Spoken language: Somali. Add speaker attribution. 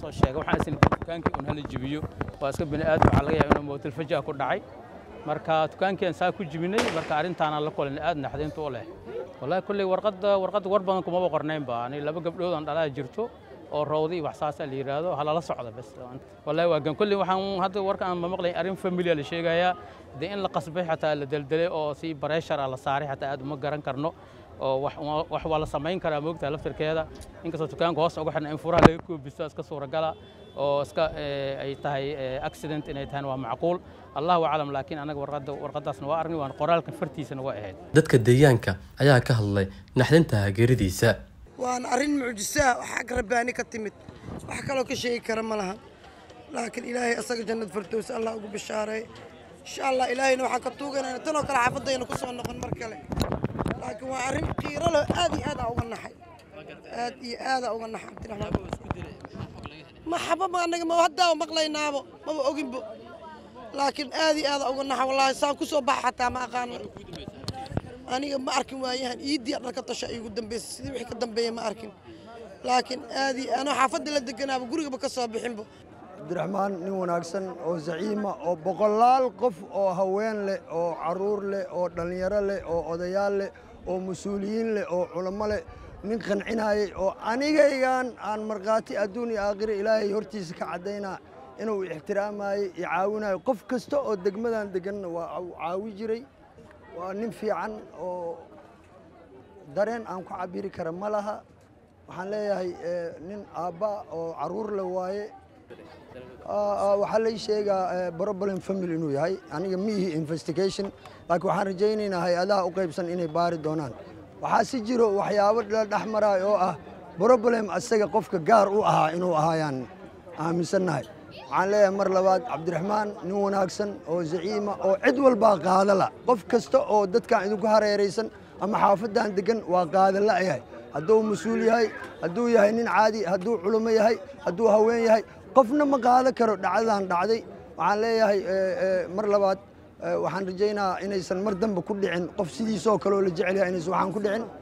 Speaker 1: soo sheegay waxaan isna dukaankii un hala jibiyo waa iska bini aadam waxaa laga yaaba inuu mootil fajaa ku dhacay marka dukaankii aan saa ku jibinay marka arrintaanaan la kulanay aad naxdinta u leh wallahi kulley warqadda warqadda war badan kumaba qornaynba ani laba gabdhood aan dhalaa jirto oo rawdi iyo wax saasaa la yidhaahdo halala socda bas wallahi waa gan kulley waxaan hadda warka aan ma maqlayn arrin familia la sheegayaa dee in la qasbay xataa la deldelay oo si bareeshara la saaray xataa aad uma garan karno oo wax waa la samayn karaa moogtaha laftirkeeda inkastoo dukaanka hoos uga xidhna in furaha laga koobisto iska suuragala oo iska ay tahay accident inay tahayna waa macquul allahu aclam laakiin anaga warqadda warqaddaasna waa arnay waan qoraalka fartiisana waa ahayd
Speaker 2: dadka deegaanka ayaa ka hadlay naxdinta hageeridiisa
Speaker 3: waana arrin mucjisaa waxaa ka rabbaani ka timid wax kaloo ka sheegi kara ma laha laakiin ilaahay asaga jannad fardows allah ugu bishaareey insha allah ilaahayna waxaan ka tuuganayna tanoo kale xaafadayna ku soo noqon mar kale laakiin waa arrin qiiro leh aad iyo aada uga naxay aad iyo aada uga naxay cabdiraxmaan ma xababa anaga ma haddaa maqlaynaabo maba oginbo laakiin aad iyo aada uga naxa wallaahi saan ku soo baxa xataa ma aqaano aniga ma arkin waayahan iidii dharka tasha iigu dambaysa sidii wixii ka dambeeya ma arkin laakiin aad iyo anoo xaafadda la deganaaba gurigaba ka soo bixinbo
Speaker 4: cabdiraxmaan nin wanaagsan oo zaciima oo boqolaal qof oo haween leh oo caruur leh oo dhallinyaro leh oo odayaal leh oo mas-uuliyiin leh oo culamo leh nin qancinayay oo anigaygan aan markhaati adduun iyo aakhira ilaahay hortiisa ka caddaynaa inuu ixtiraamayey iyo caawinayo qof kasta oo degmadan deganna waa caawi jiray waa nin fiican oo dareen aan ku cabiri kara ma laha waxaan leeyahay nin aabba oo caruur le waaye waxaa lay sheegaa problem family inuu yahay aniga miihi investigation laakiin waxaan rajaynaynaa hay-adaha u qaybsan inay baari doonaan waxaa si jiro waxyaabo la dhex maraay oo ah problem asaga qofka gaar u ahaa inuu ahaayaan aaminsannahay waxaan leeyahay mar labaad cabdiraxmaan nin wanaagsan oo zaciima oo cid walbaa qaadala qof kasta oo dadkan idinku hareeraysan ama xaafaddan degan waa qaadala yahay hadduu mas-uul yahay hadduu yahay nin caadi hadduu culummo yahay hadduu haween yahay qofna ma qaadan karo dhacdadan dhacday waxaan leeyahay mar labaad waxaan rajaynaa inaysan mar dambe ku dhicin qof sidiisoo kaleoo la jecel yahay inaysan waxaan ku dhicin